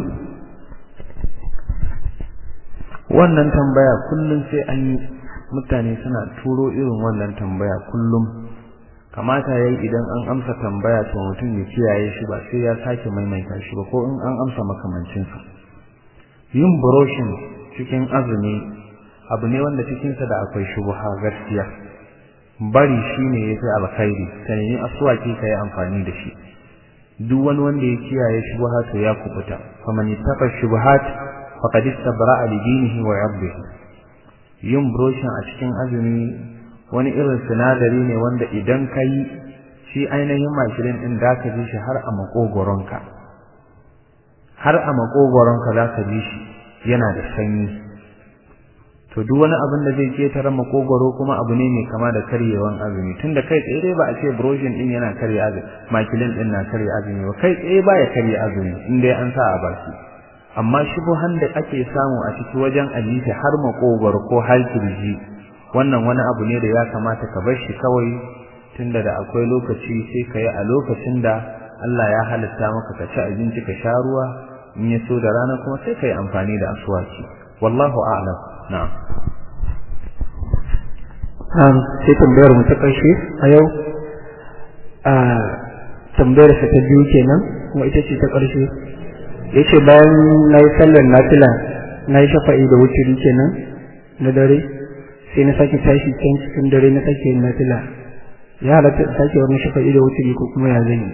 wannan tambaya kullum sai an yi mutane suna turo irin wannan tambaya kullum kamata yayi idan an amsa tambaya to mutum ya kiyaye shi ba sai ya sake maimaita shi ba ko in an amsa makamancin sa yin brushing cikin azumi abu ne wanda cikin sa da akwai shubha gaskiya bari shine yafi alkhairi ka nemi aswaki kai amfani da shi duk wani wanda ya kiyaye shubha to ya kubuta faman yattaqa shubuhat faqad istabra'a li dinihi wa 'irdihi yin broshin a cikin azumi wani irin sinadari ne wanda idan kai shi ainihin mashirin din da ka ji shi har a makogoronka har a makogoronka za ka ji shi yana da sanyi to duk wani abin da zai ketare makogoro kuma abu ne mai kama da karyewan azumi tunda kai tsaye dai ba a ce broshin din yana karye azumi makilin din na karye azumi ba kai tsaye ba ya karye azumi in dai an sa a baki amma shubuhan da ake samu a ciki wajen alita har makogwar ko har kirji wannan wani abu ne da ya kamata ka bar shi kawai tunda da akwai lokaci sai ka yi a lokacin da Allah ya halitta maka ka ci abinci ka sha ruwa in ya so da rana kuma sai ka yi amfani da aswaki wallahu a'lam na'am sai tambayar mu ta ƙarshe a yau a tambayar sa ta biyu kenan kuma ita ce ta ƙarshe yace bayan na yi sallar nafila na yi shafa'i da wuturi kenan na dare sai na sake tashi can cikin dare na sake yin nafila ya halatta in sake wani shafa'i da wuturi ko kuma ya zan yi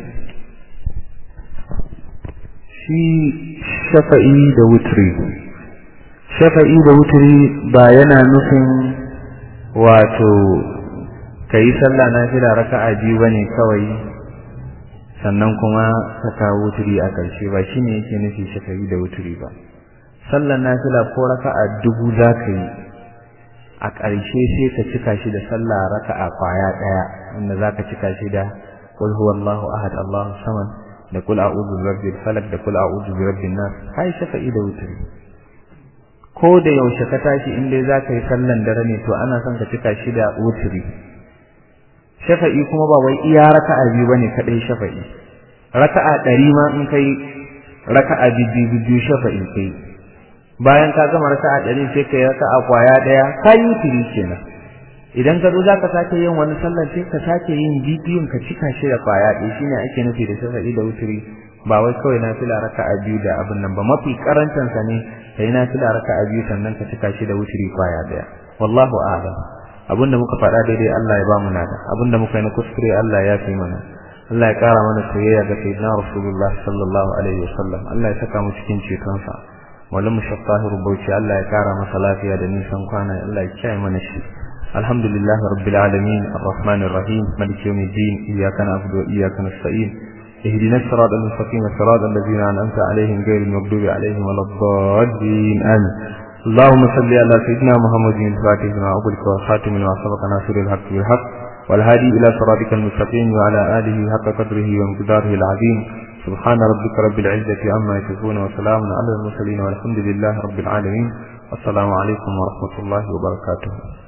shi shafa'i da wuturi shafa'i da wuturi ba yana nufin wato ka yi sallah na fila raka'a biyu bane kawai sannan kuma ka kawo wuturi a ƙarshe ba shine yake nufi shafa'i da wuturi ba sallar nafila ko raka'a dubu za ka yi a ƙarshe sai ka cika shi da sallah raka'a kwaya ɗaya wanda za ka cika shi da qul huwallahu ahad allahu samad da kul a'udhu bi rabbil falaq da kul a'udhu bi rabbin nas kai shafa'i da wuturi ko da yaushe ka tashi in dai za ka yi sallan dare ne to ana son ka cika shi da wuturi shafa'i kuma ba wai iya raka'a biyu bane kadai shafa'i raka'a ɗari ma in kai raka'a biyu biyu shafa'i kai bayan ka gama raka'a ɗari sai kai raka'a kwaya ɗaya ka yi wuturi kenan idan ka zo za ka sake yin wani sallar sai ka sake yin bibiyun ka cika shi da kwaya ɗaya shine ake nufi da shafa'i da wuturi ba wai kawai na fila raka'a biyu da abin nan ba mafi karancin sa ne kai na fila raka'a biyu sannan ka cika shi da wuturi kwaya ɗaya wallahu a'lam abinda muka faɗa daidai Allah ya ba mu nada abinda muka yi na kuskure Allah ya fi mana Allah ya ƙara mana soyayya ga sayyidina Rasulullah sallallahu alaihi wasallam Allah ya saka mu cikin cetonsa wallan mushafahiru bauchi Allah ya ƙara masa lafiya da nisan kwana Allah ya kiyaye mana shi alhamdulillah rabbil alamin arrahmanir rahim maliki yawmiddin iyyaka na'budu wa iyyaka nasta'in اهدنا الصراط المستقيم صراط الذين أنعمت عليهم غير المغضوب عليهم ولا الضالين آمين اللهم صل على سيدنا محمد الفاتح لما أغلق والخاتم لما سبق ناصر الحق بالحق والهادي إلى صراطك المستقيم وعلى آله حق قدره ومقداره العظيم سبحان ربك رب العزة عما يصفون وسلام على المرسلين والحمد لله رب العالمين والسلام عليكم ورحمة الله وبركاته